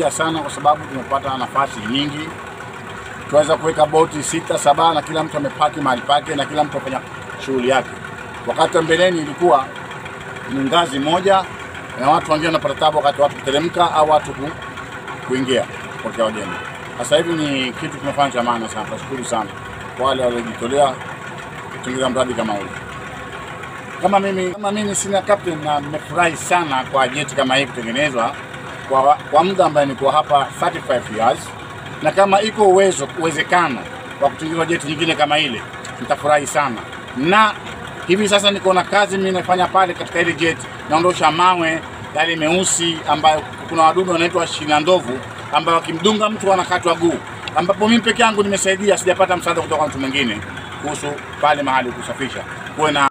imetusaidia sana kwa sababu tumepata nafasi nyingi, tuweza kuweka boti sita saba, na kila mtu amepaki mahali pake na kila mtu afanya shughuli yake. Wakati wa mbeleni ilikuwa ni ngazi moja na watu wengine wanapata tabu wakati watu kuteremka au watu ku, kuingia kupokea wageni. Sasa hivi ni kitu kimefanya cha maana sana. Tunashukuru sana kwa wale waliojitolea kutengeneza mradi kama ule. Kama mimi kama mimi sina captain na nimefurahi sana kwa jeti kama hii kutengenezwa kwa, kwa muda ambaye niko hapa 35 years, na kama iko uwezo uwezekano wa kutengenezwa jeti nyingine kama ile nitafurahi sana, na hivi sasa niko na kazi mimi nafanya pale katika ile jeti, naondosha mawe yale meusi ambayo kuna wadudu wanaitwa shina ndovu ambayo wakimdunga mtu anakatwa guu, ambapo mimi peke yangu nimesaidia, sijapata msaada kutoka mtu mwingine kuhusu pale mahali kusafisha kuwe na